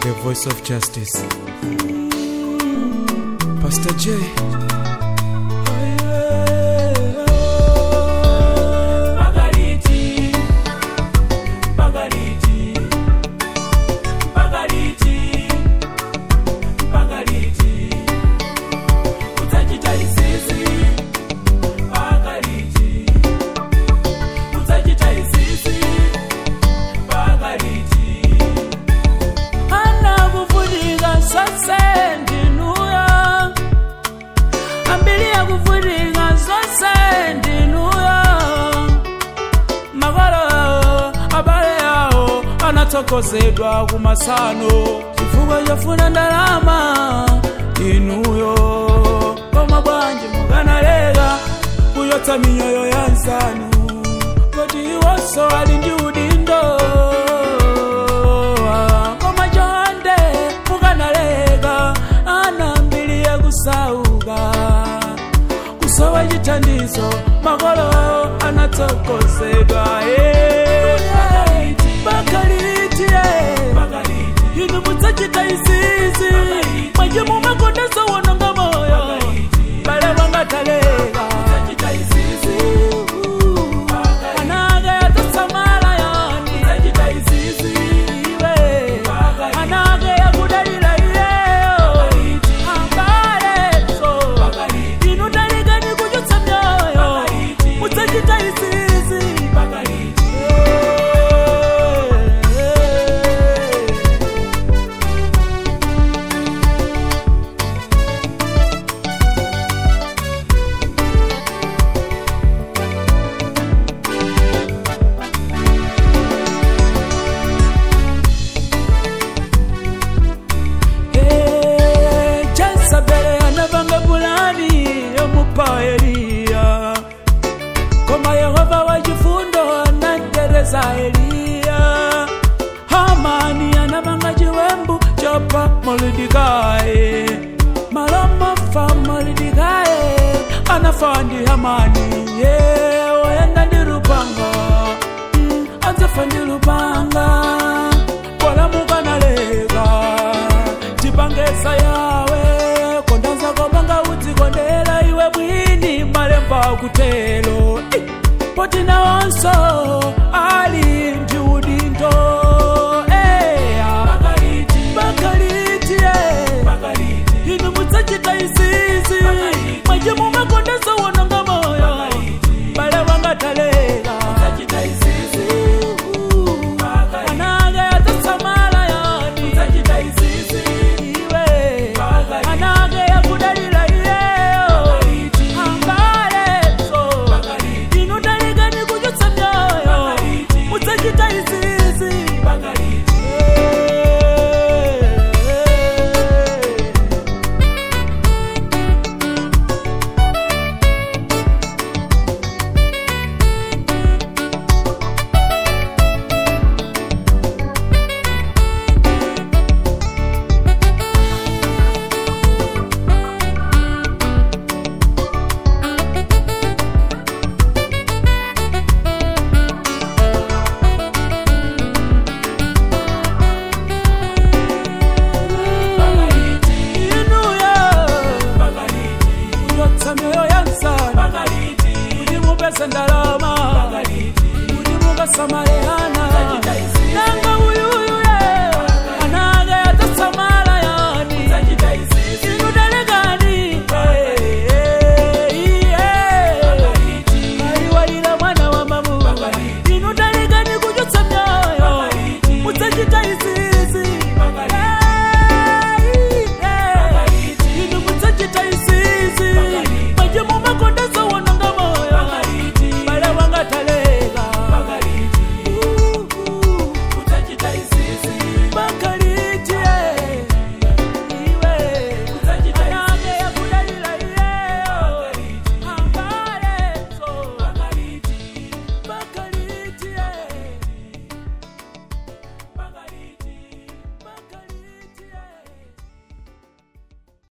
the voice of justice. Pastor J. Margariti, Margariti, Margariti, Margariti. Utajita isisi, Margariti. Utajita isisi, Margariti. Anakuvutika sose ndinuya ambili yakuvutika sose ndinuya makolo abale yawo anatsokozedwa kumasano chifukwa chofuna ndalama inuyo koma bwanji mukanaleka kuyotsa miyoyo ya nsanu koti iwonso ali ndi udindo koma chonde mukanaleka anambili yakusauka kusowa chithandizo makolo anatsokozedwa bakaliti inu mudzachita izizi mwaje mumakondesa wononga moyo bale wangataleka anake yatotsamala yani iwe anake yakudalira iyeyo ambaleso inu talikani kuchotsa myoyo mudzachita izizi jezabeli anapanga pulani yomupa eliya koma yehova wachifundo anatereza eliya hamani anapanga chiwembu chopa molidikaye malomofa molidikaye anafa ndi hamani ye wayenda ndi lupanga mm, adzafa ndi lupanga walamukanaleka tipangesa yawe kondanza kopanga udzikondera iwe mwini malemba akutelo poti nawonso